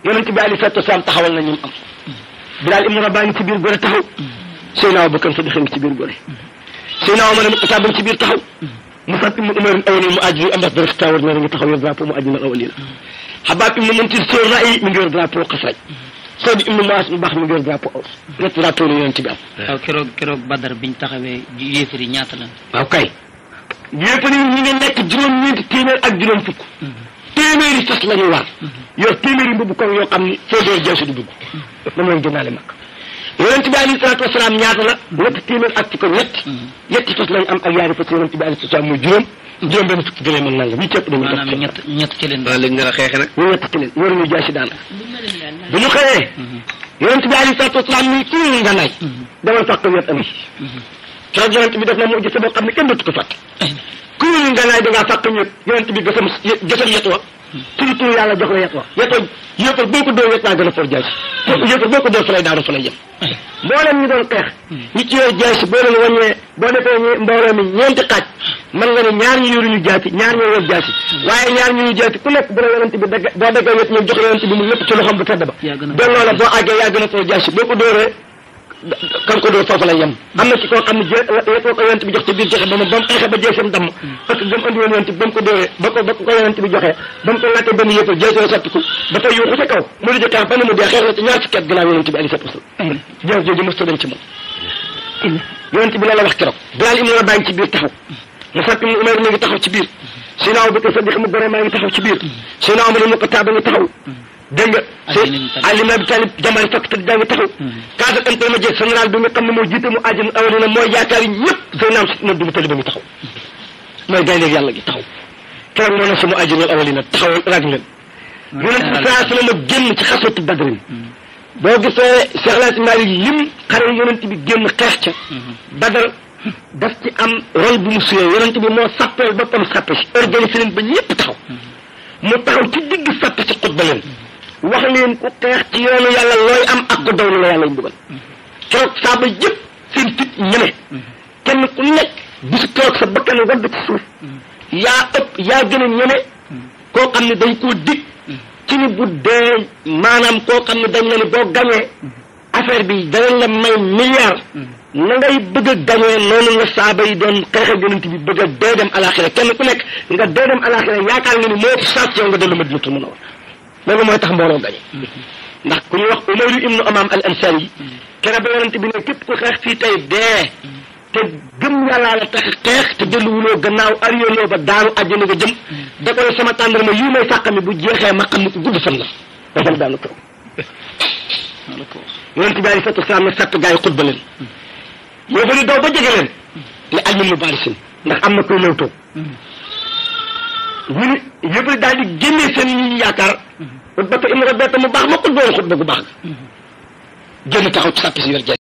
yonent bi ali salatu wasalaam taxawal na ñu am Bilaal ibnu Rabaa ngi ci biir gore taxaw Seydina Abubakar Sadiq ngi ci biir gore Seydina Omar ibnu Xataab ngi ci biir taxaw Musab ibnu Umar awali mu ajri ambassadeur Xitaawar na ngi taxaw yor drapeau mu ajri awali la Xabaab ibnu Muntir Sóor Ra'i mi ngi yor drapeau Xasraj Sodi ibnu Maas mu baax mi ngi yor drapeau Aws ñett drapeau la yonent bi am waaw keroog keroog Badar biñ taxawee yéefari ñaata lan waaw kay yéefar yi ñu ngi nekk juróom-ñeenti téeméer ak juróom fukk téeméeri fas la ñu war yor téeméeri mbubb koŋ yoo xam ni foo door jawsi du dugg moom lañ gënaale mag yonent bi alayhi salaatu wasalaam ñaata la ñetti téeméer ak fukk ñett ñetti fas lañ am ak yaari fas yonent bi alayhi salaatu wasalaam muy juróom juróom benn fukki gëlee mën nanga ñu cëpp dañu maanaam def ñett ñett ci leen waaw léegi nga la xeexe nag ñu ñett ci leen waruñu jaasi daanaka bu ñu xëyee yonent bi alayhi salaatu wasalaam ni ku ñu nga nay demal fàq wet ami keroog yonent bi def na mu gis boo xam ne kenn dootu ko fàtte ku ñu nga naay da ngaa fàq ñëpp yonent bi gësam gësam yet wa turu turu yàlla jox la yet wa yet wa yëppal boo ko dóor yet waa gën a for jaasi yëppal boo ko dóor fa lay daanu fa lay jëm mboolem ñu doon xeex ñi ci yor jaasi boo leen wàññee boo defee ñe- mbooloo mi ñeenti xaaj mën nga ne ñaar ñu yoruñu jaasi ñaar ñoo yor jaasi waaye ñaar ñu yor jaasi ku nekk bu la yonent bi dagg boo daggee yet ñëw jox yonent bi mu lépp ci loxoom bu tedd ba yaa gën a delloo la boo àggee yaa gën a for jaasi boo ko dóoree kan ko dóor foofu lay yem am na ci koo xam ne jé yet ko yonent bi jox ci biir joxe ba mu ba mu xeexee ba jeesam damm parce que gëm andi woon yonent bi ba mu ko dóoree ba ko ba ko yonent bi joxee ba mu ko laajte benn yëpp jeesoo sottiku dafa yuuxu ca kaw mu di jëkkaam ba ne mu dee xeex na ci ñaar fukki at ginnaaw yonent bi alayhi salaatu wasalaam jees jooju mos dañ ci moom yonent bi la la wax keroog Bilaal ibnu Rabaa ngi ci biir taxaw Musab ibnu Umayr mi ngi taxaw ci biir Seydina Abubakar Sadiq mu gore maa ngi taxaw ci biir Seydina Omar ibnu Xattaab ngi taxaw dégg nga Ali ibn Talib. Ali ibn Abi Talib jàmbaari fakk tëdd daa ngi taxaw kaasa intermédiaire général bi nga xam ne moo jiite mu àjjana awalina mooy yaakaar yi ñëpp Seydina na du mu tëdd ba ngi taxaw mooy gaynde yàlla gi taxaw keroog moo ne sama àjjana awalina taxaw rag leen yonent bi saa sallam a génn ci xaswatu badrin boo gisee Cheikh Laaj Maalik lim xare yonent bi génn xeex ca badar daf ci am rôle bu mu suyee yonent bi moo sappeel boppam sappe si organisé leen ba ñëpp taxaw mu taxaw ci digg sappe si xutba leen wax leen ku xeex ci yoonu yàlla looy am ak ku daw la yàlla ñu dugal keroog saaba yëpp seen fit ñeme kenn ku nekk bisu keroog sa bakkan wadd ci suuf yaa ëpp yaa gën a ñeme koo xam ne dañ koo dig ci ni bu dee maanaam koo xam ne dañ la ni boo gañee affaire bi danañ la may milliard na ngay bëgg a gañee noonu la saaba yi doon xeexal yonent bi bëgg a dee dem alaxira kenn ku nekk nga dee dem alaxira yaakaar nga ni moo ci sàcc yow nga dellu Madinatul Munawwara loolu mooy tax mbooloo gañe ndax ku ñuy wax Umayru ibnu Amaam al Ansari yi kere ba yonent bi ne képp ku xeex fii tey dee te gëm yàllaa la tax xeex te delluwuloo gannaaw ariyooloo ba daanu àjjana nga jëm da koy sama tàndarma yii may sàqami bu jeexee ma xam ne ku gudd fan la ba dem daanu kaw wala ko yonent bi alei salatu wasalaam ne sàtt gaa yi xutba leen yoo fa ni daw ba jege leen ne almin mu baarisin ndax am na koy lewtoo ñu ni yëpp daal di génnee seen yi ñu yaakaar xutba te im rabeta mu baax ma xutba woon xutba gu baax ga génn taxaw ci sàpp si yor